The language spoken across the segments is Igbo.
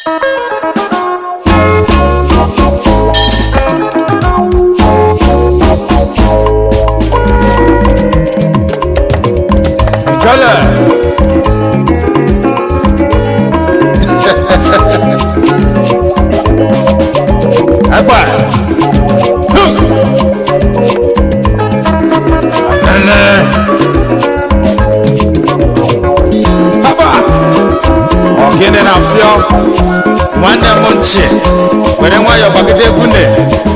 Ìjọ́lẹ̀. Ẹgbà. Ẹlẹ́. Haba. Ọ̀gịnị na fịọ. Nwanne m nchi. Were nwayọọ gbagide egwu ne.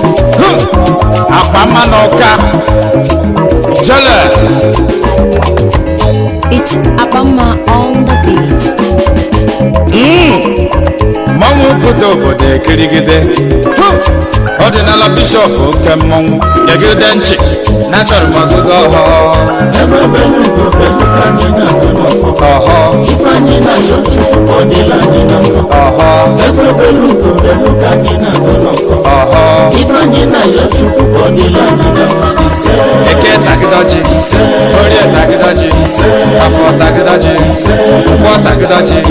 Akpa mma na ọka. Ìjọ́lẹ̀. It's Abama on the beat. mmanwụ obodo obodo ekirigide ọdịnala bishọp oke mmọnwụ gegide nchi na achọrọ m ọgụgụ ọhọ ebe belu ugo belu ka anyị na-agụ n'ọfọ ọhọ ifeanyị na ya chukwu ka ọ dịla anyị na mma ọhọ ebe belu ugo belu ka anyị na-agụ n'ọfọ ọhọ ifeanyị na ya chukwu ka ọ dịla anyị na mma ise eke tagịdọji orie tagịdọji afọ tagịdọji nkwọ tagịdọji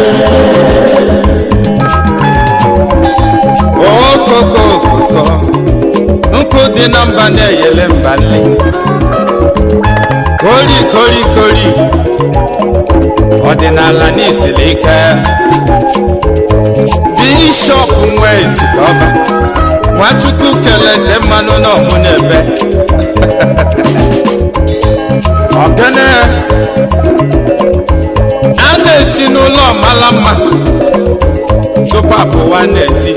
okoko okoko nkụ dị na mba na-eyele mba nle kori kori kori ọdịnala n'isiri ike bishọp nwe ezikọba nwachukwu kelete mmanụ n'ọmụ n'ebe ogene a na-esi n'ụlọ mara mma tupu apụwa n'ezi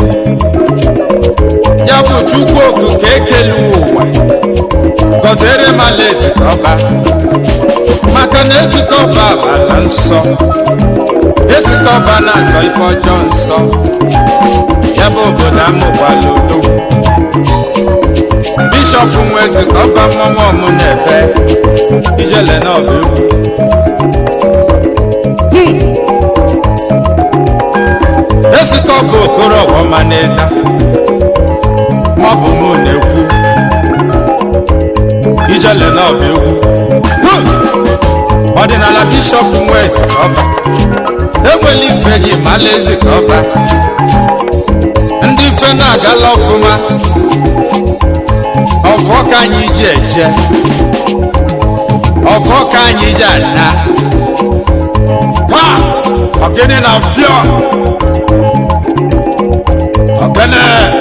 ya bụ chukwu okike ekele ụwa gọziere m ala ezikọba maka na ezikọba bụ ala nsọ ezikọba na-azọ ife ọjọọ nsọ ya bụ obodo amụgbala udo bishọp nwe ezikọba mmọnwụ ọmụ na-ebe ijele na ọba egwu ezikọba okoro ọghọma na-eda ma ọ bụ mụ na-ekwu ijele na ọba egwu ọdịnala bishọp nwe ezikọba enwela ife ji mala ezikọba ndị ife na-agala ọfụma ọfọ ka anyị ji eje ọfọ ka anyị ji ana ha ọgịnị na fịọ ọgịnị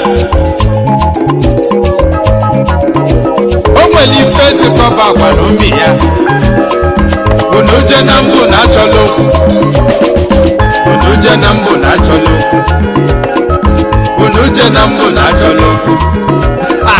o nwere ife ezikọba gwara umi ya unu uje na mbụ na achọla okwu unu uje na mbụ na achọla okwu unu uje na mbụ na achọla okwu Ha!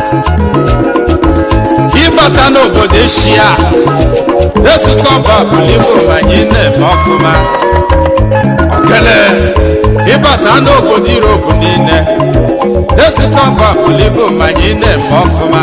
ịbata n'obodo eshia ezikọba bụlibo ma anyị na-eme ọfụma okele ịbata n'obodo iropu niile ezikọba bụlibo ma anyị na-eme ọfụma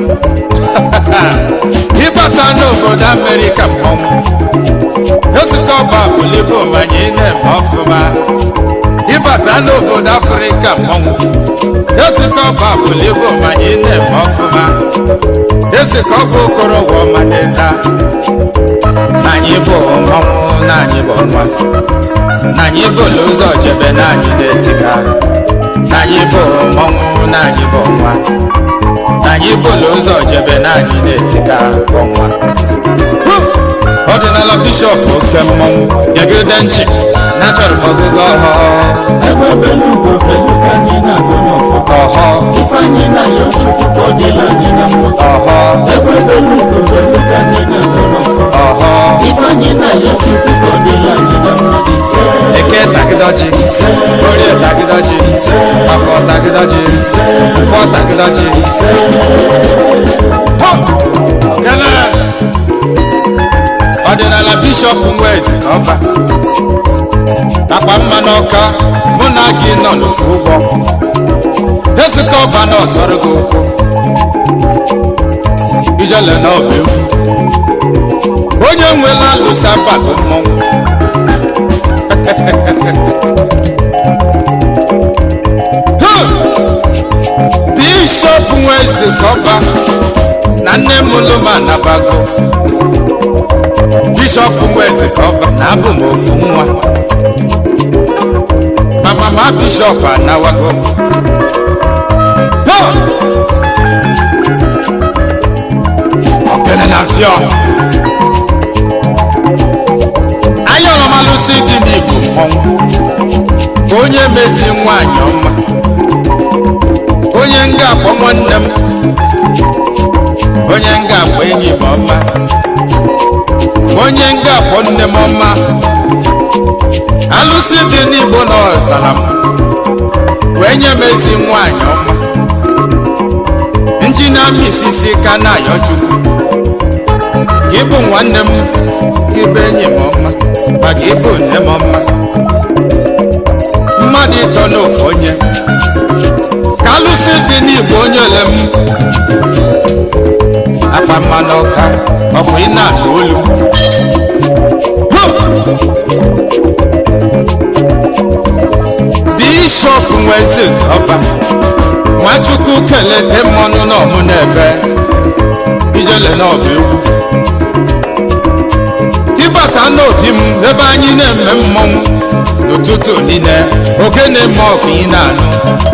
ịbata n'obodo amerịka mmọnwụ ezikọba bụlibo ma anyị na-eme ọfụma ịbata n'obodo afrịka mmọnwụ ezikọba bụlibo ma anyị na-eme ọfụma ezikọba okorogwo ọmadịda na anyị bụ mmọnwụ na anyị bụ nwa na anyị bụ ụzọ jebe na anyị na-etika na anyị bụ mmọnwụ na anyị bụ nwa na anyị bụ ụzọ jebe na anyị na-etika bụ nwa ọdịnala bishọp oke mmọnwụ gegide nchi na achọrọ m ọgụgụ ọhọ ebe belu ugo belu ka anyị na-agụ n'ọfọ ọhọ ifeanyị na ya chukwu ka ọ dịla anyị na mma ọhọ ebe belu ugo belu ka anyị na-agụ n'ọfọ ọhọ ifeanyị na ya chukwu ka ọ dịla anyị na mma ise eke tagịdọji orie tagịdọji afọ tagịdọji nkwọ tagịdọji kele ọdịnala bishọp nwezi ọba akpa mma n'ọka mụ na gị nọ n'ofu ụgbọ ezikọ ọba na ọsọrọ gị ụkwụ ijele na ọba egwu onye nwela alụsa bago mmọnwụ bishọp nweze kọba na nne m lụmanabago bishọp nweze kọba na abụ m ofu nwa mama mama bishọp anawago Ho! ogene na fio anya ọlọmalụsi dị n'igbo mmọnwụ onye mezi nwanyị ọma onye nga akpọ nwanne m onye nga akpọ enyi m ọma onye nga akpọ nne m ọma alụsị dị n'igbo na ọzara m wee nye m ezi nwanyị ọma njina misisi ka na-ayọ chukwu ka ịbụ nwanne m ka ịbụ enyi m ọma ma ka ịbụ nne m ọma mmadụ ịtọ n'ofu onye ka alụsị dị n'igbo onye ole m akpa mmanụ ọka ọ bụ ị na-anụ olu Ho! bishọp nwezi ọba nwachukwu kelete mmanụ n'ọmụ n'ebe ijele n'ọba egwu ịbata n'obi m ebe anyị na-eme mmọnwụ n'ụtụtụ niile oke na-eme ọkụ ị na-anụ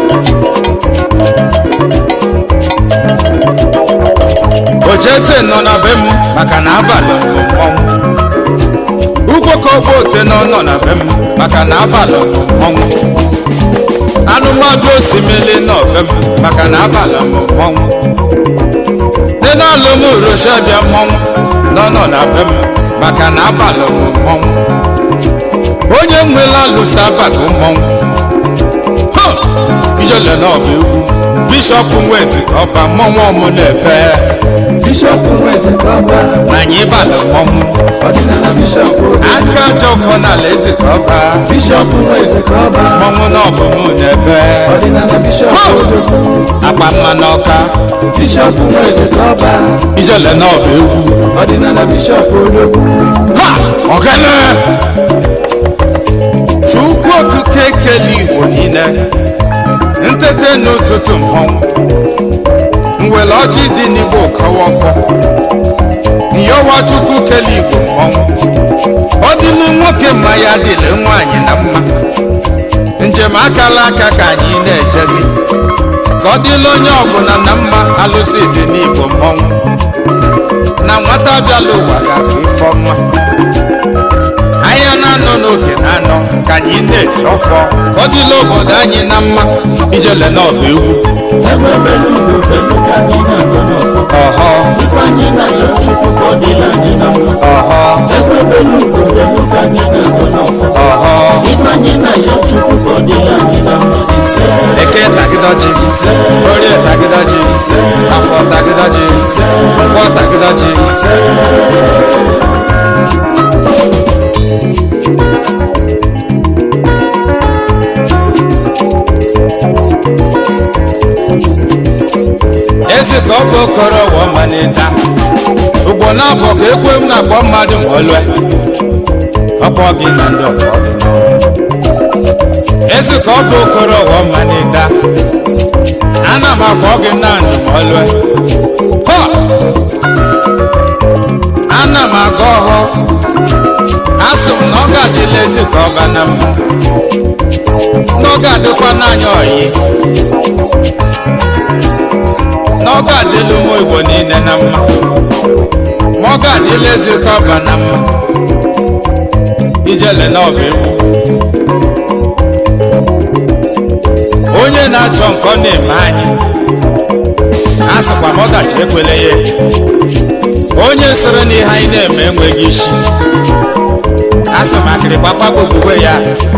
ojete nọ na be m maka na abalị bụ mmọnwụ ugwokọgba ote nọ nọ na be m maka na abalị bụ mmọnwụ anụmadụ osimiri nọ be m maka na abalị bụ mmọnwụ dị n'alụ m uroshabịa mmọnwụ nọ nọ na be m maka na abalị bụ mmọnwụ onye nwela alụso abalị mmọnwụ ha ijele n'ọba egwu bishọp nwezi ọba mmọnwụ ọmụ na-ebe bishọp nweze kọba na anyị balị mmọnwụ ọdịnala bishọp aka jọfọ n'ala eze ka ọba bishọp nweze kọba mmọnwụ n'ọbụ m na-ebe ọdịnala bishọp odogwu akpa mma n'ọka bishọp nweze kọba ijele n'ọba egwu ọdịnala bishọp odogwu ha ọgana chukwu okike kele igbo niile ntete n'ụtụtụ mmọnwụ nwere ọjị dị n'igbo kọwa ọfọ nyọwa chukwu kele igbo mmọnwụ ọ dịlụ nwoke mma ya dịlị nwaanyị na mma njem akala aka ka anyị na-ejezi ka ọ dịlụ onye ọbụla na mma alụsị dị n'igbo mmọnwụ na nwata bịala ụwa gafe ifọ nwa anya na-anọ n'oge na-anọ ka anyị na-eji ọfọ ka ọ dịla obodo anyị na mma ijele n'ọba egwu egbe belugo belu ka anyị na-agọ n'ọfọ ọhọ ifeanyị na ya chukwu ka ọ dịla anyị na mma ọhọ egbe belugo belu ka anyị na-agọ n'ọfọ ọhọ ifeanyị na ya chukwu ka ọ dịla anyị na mma ise eke tagịdọji orie tagịdọji afọ tagịdọji nkwọ tagịdọji ezi ka ọ bụ okoro wọ manịta ugbo na-abụ ka ekwe m na-akpọ mmadụ ma olue ọkpọ gị na ndị ọkpọ gị ezi ka ọ bụ okoro wọ manịta ana m akpọ gị na ndụ ma olue Họ! ana m aga ọhụ asị m na ọ ga-adịla ezi ka ọba na mma na ọ ga-adịkwa n'anya oyi na ọ ga-adịla ụmụ igbo niile na mma ma ọ ga-adịla ezi ka ọba na mma ijele na ọba egwu onye na-achọ nke ọ na-eme anyị a sịkwa m ọdachi ekwele ya eche onye sịrị na ihe anyị na-eme enweghị isi a sị m akịrịkpa kpagbugbue ya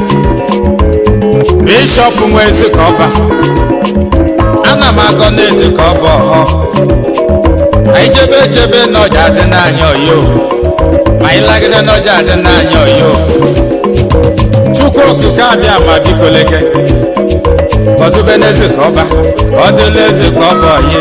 bishọp nwe ezi ka ọba ana m agọ n'ezi ka ọ bụ ọhọ anyị jebe ejebe n'ọja adị n'anya oyo ma anyị lagide n'ọja adị n'anya oyo chukwu okike abịa ma biko leke ọzụbe n'ezi ka ọba ọ dịla ezi ka ọba oyi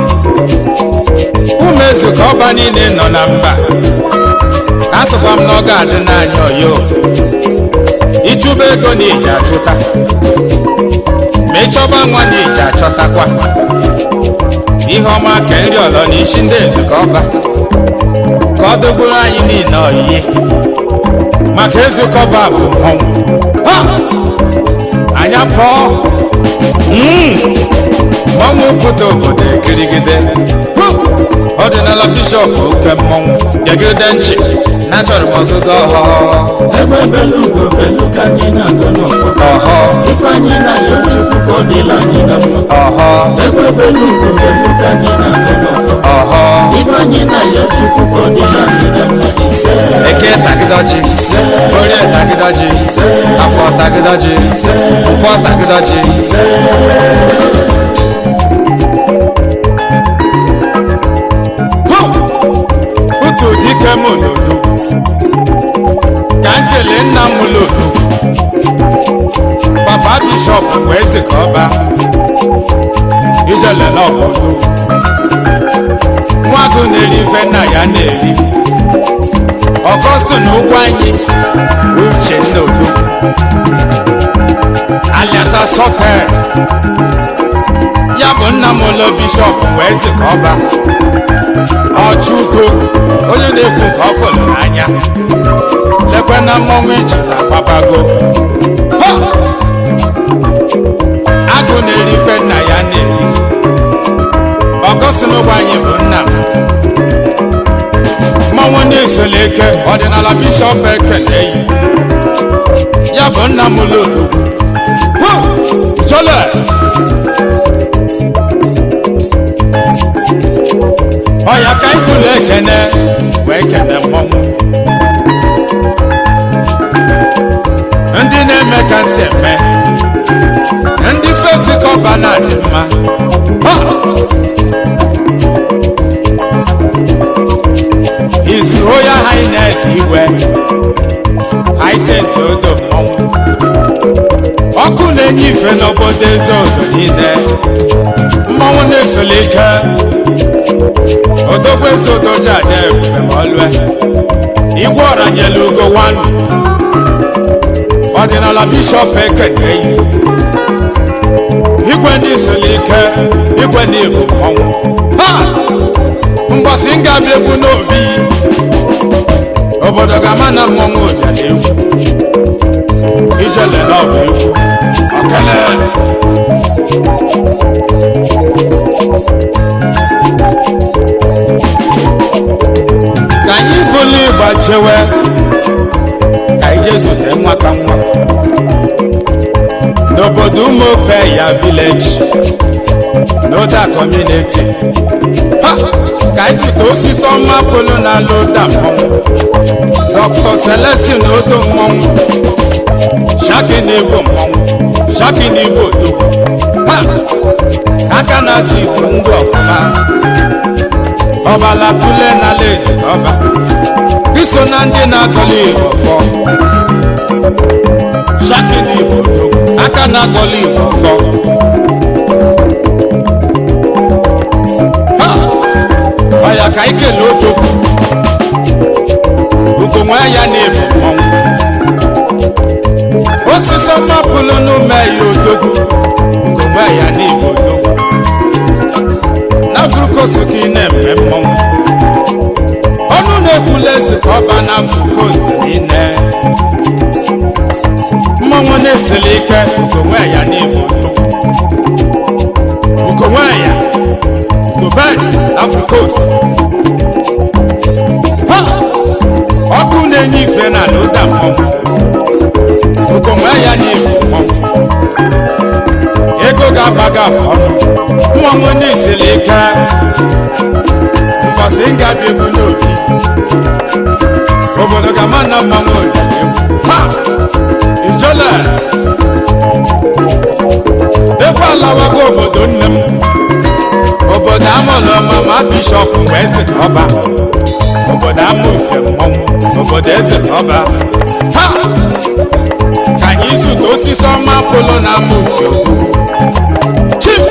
ụmụ ezi ka ọba niile nọ na mba asịkwa m na ọ ga-adị n'anya oyo ịchụba ego na iji achụta ma ịchọba nwa na iji achọtakwa ihe ọma ka nri ọlọ na isi ndị eze ka ọba ka ọ dịgburu anyị niile oyiyi maka ezukọba bụ mmọnwụ Ha! anyị pụọ Mm. mmọnwụ pụta obodo ekirigide Hu! ọdịnala bishọp oke mmọnwụ gegide nchi na achọrọ m ọgụgụ ọhọ egbe belugo belu ka anyị na-agụ n'ọfọ ọhọ ife anyị na-ayọ chukwu ka ọ dịla anyị na mma ọhọ egbe belugo belu ka anyị na-agụ n'ọfọ ọhọ ife anyị na-ayọ chukwu ka ọ dịla anyị na mma ise eke tagịdọji orie tagịdọji afọ tagịdọji nkwọ tagịdọji Hu! otu dike m n'odo ka m kelee nna m n'odo papa bishọp bụ eze ka ọba ijelele obodo nwaagụ na-eri ife nna ya na-eri ọgọstụ na ụgwọ anyị uche nna odo alias asọfe ya bụ nna m ụlọ bishọp bụ eze ka ọba ọchụko onye na-ekwu nke ọ fọrọ n'anya lekwe na mmọnwụ iji na gbabago Ha! agụ na-eri ife nna ya na-eri ọgọstụ na ụgwọ anyị bụ nna m mmanwụ na-esola eke ọdịnala bishọp ekele yi ya bụ nna m lodo chole ọya ka anyị kwuru ekene wee kene mmọnwụ ndị na-eme ka nsị eme ndị fesi kọba na-adị mma Ha! His Royal Highness Igwe Hyacinth Odo Mmọnwụ ọkụ na-enye ife n'obodo eze odo niile mmọnwụ na-esoli ike odogwu eze odo ji aja ebube ma ọlue igwe ọra nyela ugo wanu ọdịnala bishọp ekeneyi igwe ndị isoli ike igwe na ibu mmọnwụ ha mbọsị m ga-abịa egwu n'obi obodo ga-ama na mmọnwụ bịara egwu ijele na ọbụ egwu okele ka anyị bụlụ ịgba chewe ka anyị jee zute nwata nwa n'obodo ụmụope ya vileji n'ụda kọmuniti ha ka anyị zute osisi ọma polo na-alụ ụda mmọnwụ dr celestin odo mmọnwụ shaki na-egbo mmọnwụ shaki na-egbo odogwu ha aka na-azụ igbo ndụ ọfụma ọbala tule na lezi ọba iso na ndị na-agọli igbo fọ shaki na igbo odogwu aka na-agọli igbo fọ ha ọya ka ikele odogwu ugonwe ya na-ebu mmọnwụ osisi ọma pụlụ n'ume ya odogwu ugonwe ya na-ebu odogwu na frukost ka ị na-eme mmọnwụ ọnụ na-ekwula eze ka ọba na frukost niile mmọnwụ na-esili ike ugonwe ya na-ebu odogwu ugonwe ya ugo best na frukost ha ọkụ na-enye ife na ala ụda mmọnwụ ugonwe ya na-ebu mmọnwụ ego ga-agba gị afọ ọnụ mmọnwụ na-esili ike mbọsị m ga-abịa egwu n'obi obodo ga-ama na mmanwụ obi egwu ha ijola ekwe alawago obodo nne m obodo amụlụ mama bishọp mgbe eze ka ọba obodo ama ufe mmọnwụ obodo eze ka ọba ha ka anyị zụta osisi ọma polo na ama ufe chief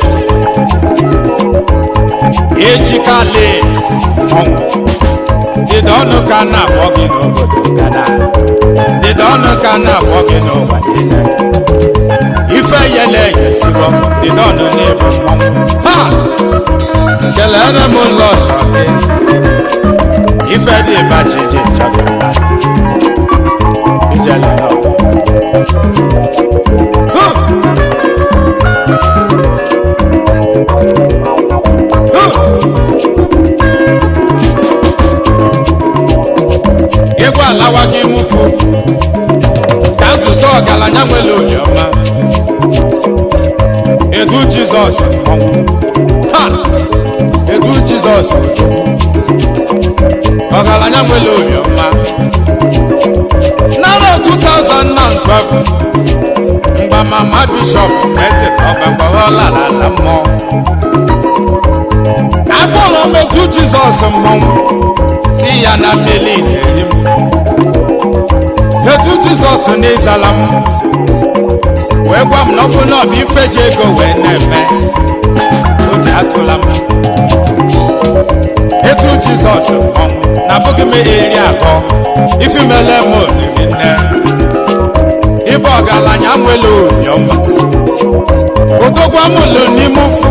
ejikali ọnwụ dịda ọnụ ka a na-akpọ gị n'obodo gana dịda ọnụ ka a na-akpọ gị n'ụwa niile ife yele eyesigo dịda ọnụ n'ịbụ mmọnwụ ha kelere m ụlọ gị ife dị bachiji chọtara ijele n'ọgụ obiọma edu jizọs mmọnwụ ha edu jizọs ọgaranya nwere obiọma n'arọ 2012 mgbe mama bishọp eze ka ọba mgbaghala ala mmụọ akpọrọ m etu jizọs mmọnwụ si ya na mmeli na-eri m etu jizọs n'ịzala m wee gwa m na ọ bụ na ọ bụ ife ji ego wee na-eme o ji atụla m etu jizọs mmọnwụ na abụghị m eri akọ ifimele m oriri nne ịbụ ọgaranya nwere obiọma odogwa m lụ n'ime ụfụ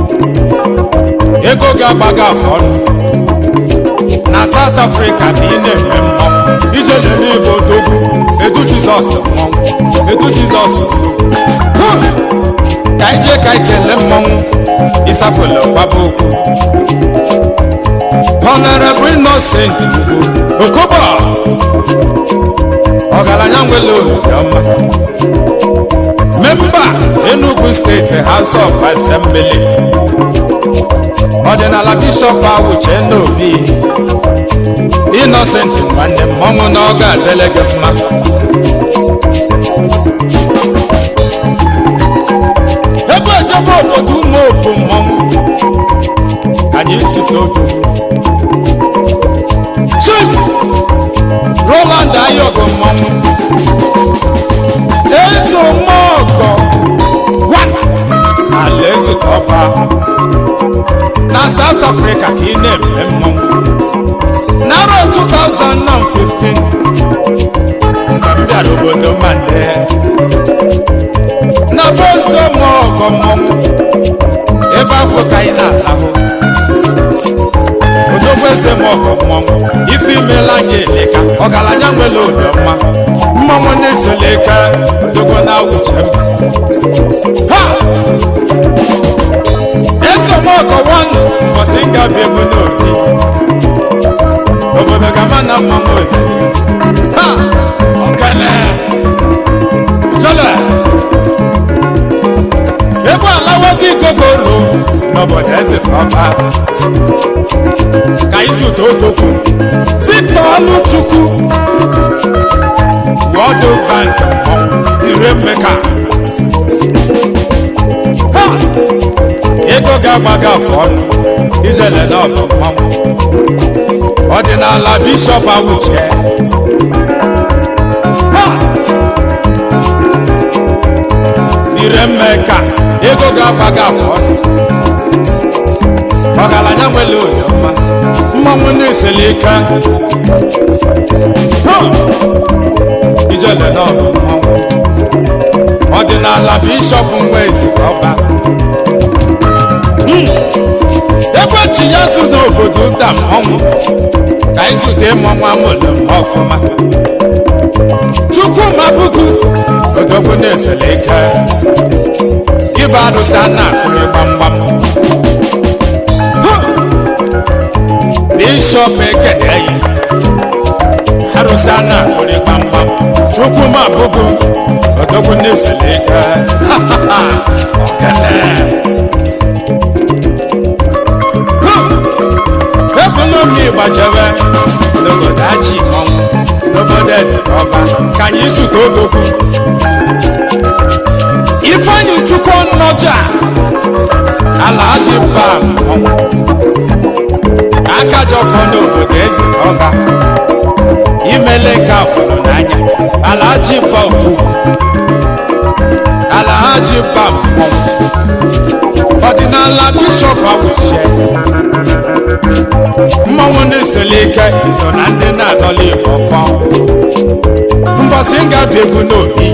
ego ga-agbaga afọ ọnụ na South Africa ka ị na-eme mmọnwụ ije lere igbo odogwu edu jizọs mmọnwụ edu jizọs odogwu Hụ! ka ije ka ị kelee mmọnwụ ịsafụlụ kwaba okwu Honorable Innocent Okobo ọgaranya nwere obiọma memba Enugu steeti House of Assembly ọdịnala bishọp awuche n'obi Innocent nwanne m ọnwụ na ọ ga-adịle gị mma ebe ejebe obodo ụmụ opu mmọnwụ anyị zute otu chief roland ayogo mmọnwụ eze omeọgọ ala eze ọba na south africa ka ị na-eme mmọnwụ n'arọ 2015 mgbe m bịara obodo mande na bozo omeọgọ mmọnwụ ebe afọ ka anyị na-alahụ odogwu eze m ọgọ mmọnwụ ife imela anyị eleka ọgaranya nwere obiọma mmọnwụ na-esola eke odogwu na-awụche m ha eze m ọgọ nwanụ mbọsị nga bi ebe n'obi obodo gama na mmọnwụ obi ha ọkele chọle ebe alawa gị gogoro n'obodo eze ka ọba ka izute otokwu victor ọlụchukwu wọdụ bank ire mmeka Ha! ego ga-agbaga afọ ọnụ ijele n'ọbụ mmanwụ ọdịnala bishọp awuche Ha! ire mmeka ego ga-agbaga afọ ọnụ ọgaranya nwere oyiọma mmanwụ na-eseli ike Ha! ijele n'ọbụ mmanwụ ọdịnala bishọp nwa ezi ọba ekwechi ya zu n'obodo ụda mmọnwụ ka izute mmọnwụ amụlụ m ọfụma chukwuma bugu odogwu na-esele ike ịba arụsị a na-akụrị gbamgbam bishọp ekeneyi arụsị a na-akụrị gbamgbam chukwuma bugu odogwu na-esele ike okene ekonomi gbajere n'obodo aji ọnwụ n'obodo eze ọba ka anyị zute odogwu ifeanyi chukwu nnọja ala aji mba ọnwụ aka jọfọ n'obodo eze ọba imele nke afọrọ n'anya ala aji mba okwu ala aji mba mmọnwụ ọdịnala bishọp awuche mmanwụ na-esoli ike iso na ndị na-adọla igbo fọ mbọsị nga bụ egwu n'obi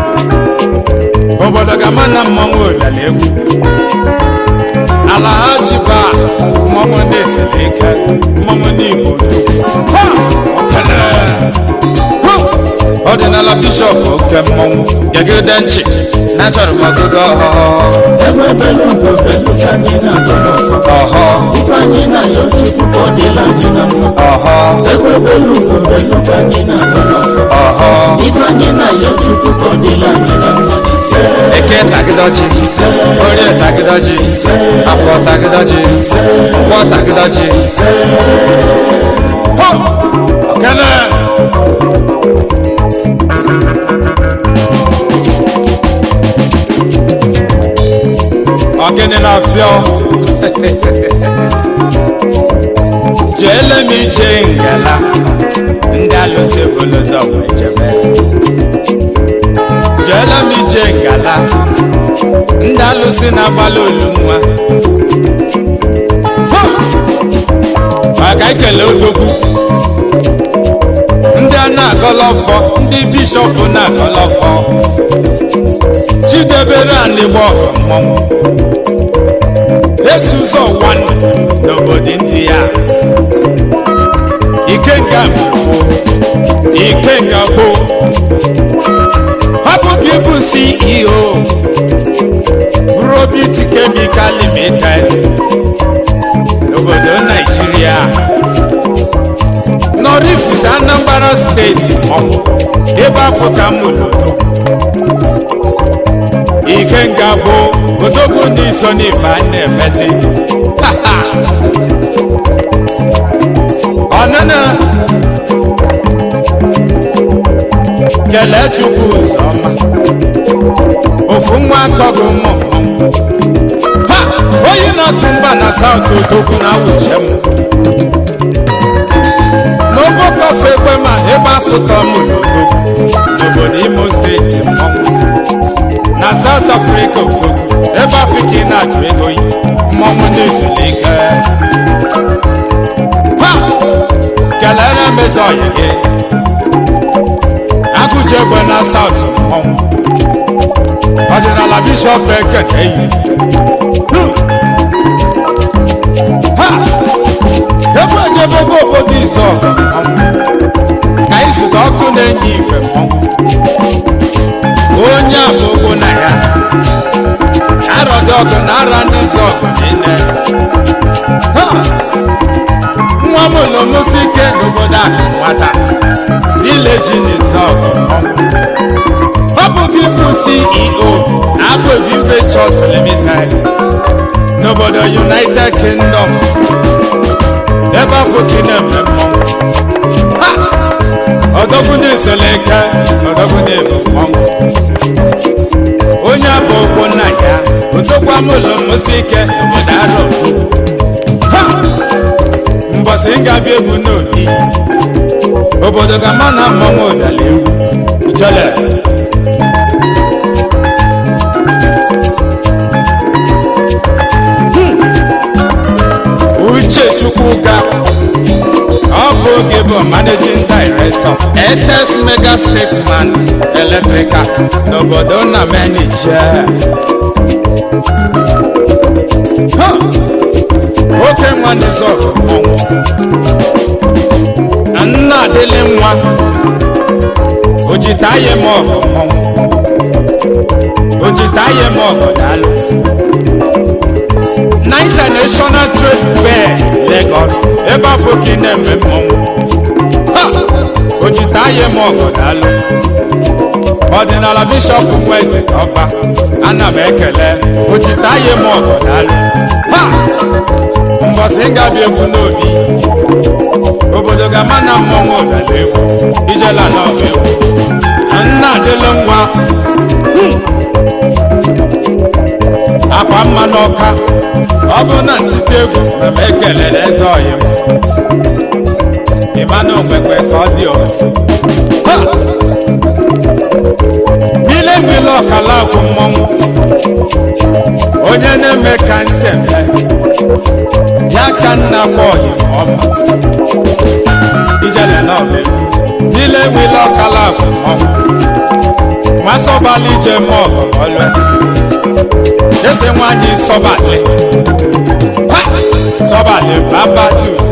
obodo ga-ama na mmanwụ ụdala egwu ala ha jiba mmanwụ na-esoli ike mmanwụ n'igbo Ha! Okele! Ha! ọdịnala bishọp oke mmanwụ gegide nchi na achọrọ m ọgụgụ ọhụụ Egbe belu ugo belu ka anyị na-agọ n'ọfọ. ọhọ Ife anyị na-ayọ Chukwu ka ọ dịla anyị na mma. ọhọ Egbe belu ugo belu ka anyị na-agọ n'ọfọ. ọhọ ọhọ ife anyị na-ayọ chukwu ka ọ dịla anyị na mma ise eke tagịdọji orie tagịdọji afọ tagịdọji nkwọ tagịdọji Ho! okene ọgịnị na-afịọ jeele m ije ngala ndị alụsị bụlụzọ wee jebe jeele m ije ngala ndị alụsị na-agbalị olu nwa Ha! maka ikele odogwu ndị a na-agọlọfọ ndị bishọp na-agọlọfọ chidebere anịgba ọgọ mmọnwụ esi ụzọ ụwa n'obodo ndị ya ikenga mbụ ikenga bụ hapụ ka ịbụ ceo probit chemical limited n'obodo naijiria nọrifute anambra steeti maọbụ ebe afọ ka mụlodo ikenga bụ odogwu n'iso n'ife a na-emezi ọnụnụ kelee chukwu ụzọma ofu nwa akọgụ ụmụ mmọnwụ ha onye na-atụ mba na saụt odogwu na awụche m n'ogbo kọfe ekwe ma ebe afrịka mụrụ odogwu n'obodo imo steeti mmọnwụ na saụt afrịka odogwu ebe afrịka ị na-achụ ego yi mmọnwụ na-ezulike ha kelere m eze ọyị gị agụje egbe na saụt mmọnwụ ọdịnala bishọp ekene yi ha egbe ejebego obodo izọ ka izụta ọkụ na-enye ife mmọnwụ onye agbogbo na ya arọdị ọgụ na ara ndị izọ ọgụ niile Ha! nwa m ụlọmosi ike n'obodo akụ nwata vileji n'izọ ọgụ mmọnwụ ọ bụ gị bụ ceo na agbovi ventures limited n'obodo united kingdom ebe afọ ka ị na-eme mmọnwụ Ha! ọdọgwu na-esoleke ọdọgwu na-ebu mmọnwụ onye bụ okwu nna ya odogwu amụlụ mmosi ike obodo arọ Ha! mbọsị ngabịa egwu n'obi obodo ga-ama na mmọnwụ ụdala egwu jele uche chukwuka ọ bụ oge bụ managing director etes mega stateman electrical n'obodo na menije oke nwa nizọgụ mmọnwụ na nna adịlị nwa ojitaye m ọgụ mmọnwụ ojitaye m ọgụ daalụ na international trade fair lagos ebe afọ ka ị na-eme mmọnwụ Ha! ojitaye m ọgụ daalụ ọdịnala bishọp nweze ọba ana m ekele ojitaye m ọgụ daalụ Ha! mbọsị gabi egwu n'obi obodo ga-ama na mmọnwụ ụdala egwu ijela na ọba egwu na nna adịlụ nwa akwa mma n'ọka ọ bụ na ntite egwu na m ekelere eze ọyị m ịma na okwekwe ka ọ dị ọ Ha! bile bile ọkala akwụ mmọnwụ onye na-eme ka nse eme ya ka nna gba ọyị m ọma ijele na ọba egwu bile bile ọkala akwụ mmọnwụ masọbala ije mọ ọgọ ọlụ eze nwanyị sọbalị Ha! sọbalị baba tutu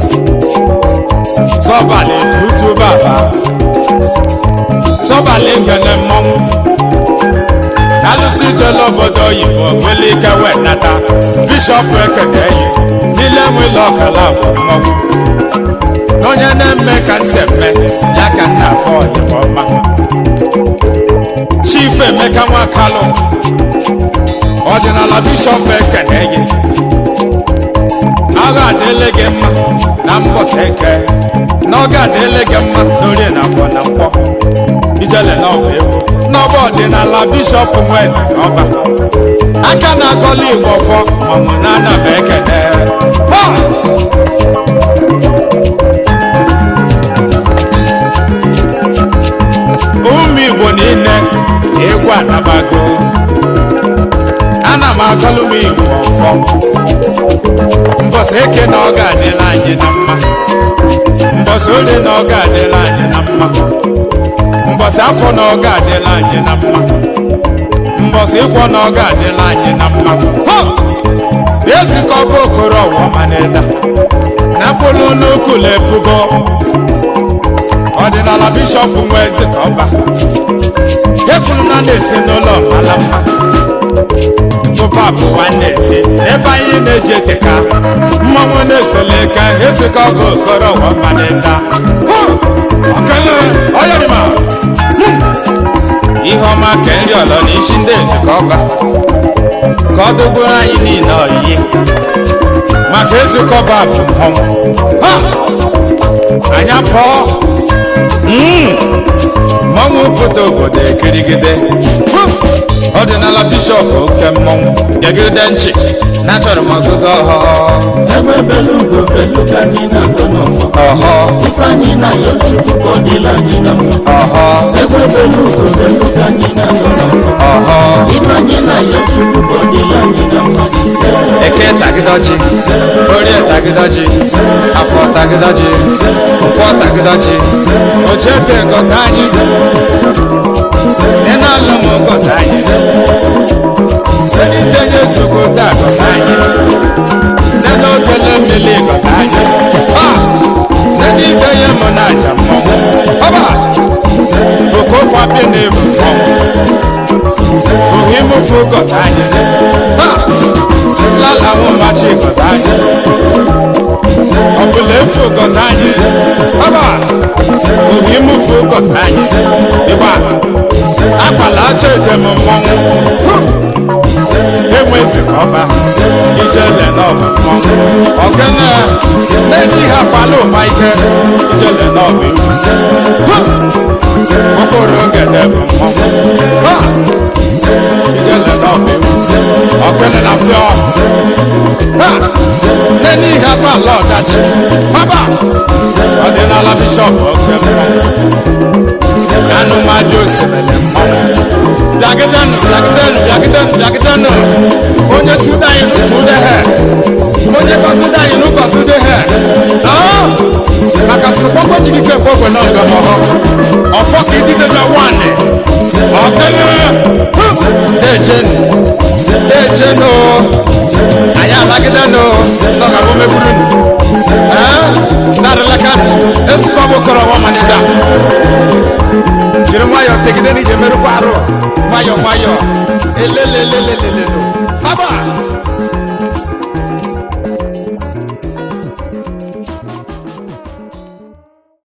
sọbalị tutu baba sọbalị ngene mmọnwụ alụsị jele obodo oyibo nwere ike wee nata bishọp ekene yi n'ile nwele ọkala bụ mmọnwụ onye na-eme ka nse mme ya ka nna akpọ oyibo ọma chief emeka nwakalụ ọdịnala bishọp ekene yi agha adịle gị mma na mbọsị eke na ọ ga-adịle gị mma n'orie na afọ na nkwọ ijele na ọba egwu n'ọba ọdịnala bishọp nwezi ọba aka na-akọla igbo ọfọ mamụ na anaba ekene Ha! ụmụ igbo niile egwu anabago ana m akọlụ m igbo ọfọ mbọsị eke na ọ ga-adịla anyị na mma mbọsị orie na ọ ga-adịla anyị na mma mbọsị afọ na ọ ga-adịla anyị na mma mbọsị ịkwọ na ọ ga-adịla anyị na mma Ha! ezikọba okoro ọwọmanịda na mkpụrụ n'ukwu na-ebugo ọdịnala bishọp nwa eze ka ọba ekwuru na na-esi n'ụlọ mara mma tụpa bụ nwanne eze ebe anyị na-eji eteka mmanwụ na-esole ka ezikọ bụ okoro ọwọmanịda ọkele ọyọrịma ihe ọma ka nri ọlọ na isi ndị eze ka ọba ka ọ dụgburu anyị niile oyiyi maka ezikọba bụ mmọnwụ Ha! anya pụọ Mm! mmọnwụ pụta obodo ekirigide Hu! ọdịnala bishọp oke mmọnwụ gegide nchi na achọrọ m ọgụgụ ọhọ egbe belu ugo belu ka anyị na-agọ n'ọfọ ọhọ ifeanyị na-ayọ chukwu ka ọ dịla anyị na mma ọhọ egbe belu ugo belu ka anyị na-agọ n'ọfọ ọhọ ifeanyị na-ayọ chukwu ka ọ dịla anyị na mma ise eke tagịdọji orie tagịdọji afọ tagịdọji nkwọ tagịdọji ochete gọzi anyị ị na-alụ m gọzi anyị senitenye nsogbu taa gọzi anyị site n'otele mmiri gọzi anyị site itenye mụ na aja mmọnwụ ọba okokwapi na-ebu mmọnwụ ohimufu gọzi anyị lala mụ machi gọzi anyị ọbụla efu gọzi anyị ọba ohimufu gọzi anyị ịgba agbala acha edem mmọnwụ enwezi ka ọba ijele n'ọba mmọnwụ ọkene n'elu ihe akwala ụba ike ijele n'ọba ewu okporo ogede bụ mmọnwụ Ha! ijele n'ọba ewu ọkene na fịọ Ha! n'elu ihe akwala ọdachi ọba ọdịnala bishọp oke mmọnwụ anụmadị osimiri mmọnwụ bịagidenu bịagidenu bịagidenu bịagidenu onye chuda anyị si chude he onye gọzide anyị nụ gọzide he Aa! maka tụrụkpọkpọ chikike gbogbe na ọgọmọhọ ọfọ ka ididebe nwanne ọkene na-echenu na-echenu anyị alagidenu nọgabụ megburu narịlaka esikọ bụ kọrọ nwa manida jiri nwayọọ tegide n'ije merụkwa arụ nwayọọ nwayọọ elelelelelelelo baba